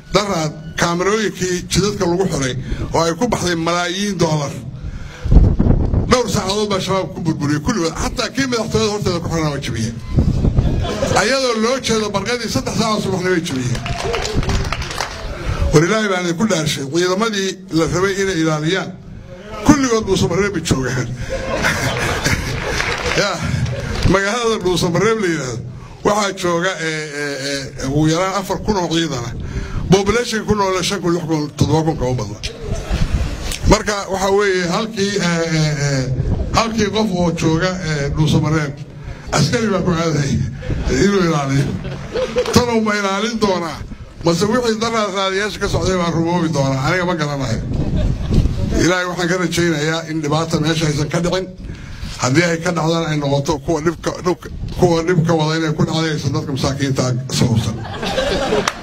daraad kaamarooyinkii jidadka lagu xiray oo ay ku baxday malaayiin doolar dhowr saacadood baa shabaab ku burburiyey kulligood xataa kii madaxtooyada horteeda ku xirana waa jabiyeen ayadoo loo jeedo barqadii saddex saaca subaxna way jabiyeen war ilaahay baan idinku dhaarshay ciidamadii la rabay inay ilaaliyaan kulligood dhuusamareebay joogaan ya magaalada dhuusamareeb la yidhaahdo waxaa jooga ugu yaraan afar kun oo ciidana bobulation ku noole shan kun lix kun toddoba kun kama badna marka waxaa weeye halkii halkii qof oo jooga dhuusamareeb askari baa ku aaday inuu ilaaliyo tanuu ma ilaalin doonaa mase wixii daraad raadiyaasha ka socday baan rumoobi doonaa aniga ma garanayo ilaahay waxaan ka rajaynayaa in dhibaata meesha aysan ka dhicin haddii ay ka dhacdaan ay noqoto kuwa dhibka kuwa dhibka wada inay ku dhacday aysan dadka masaakiinta sababsan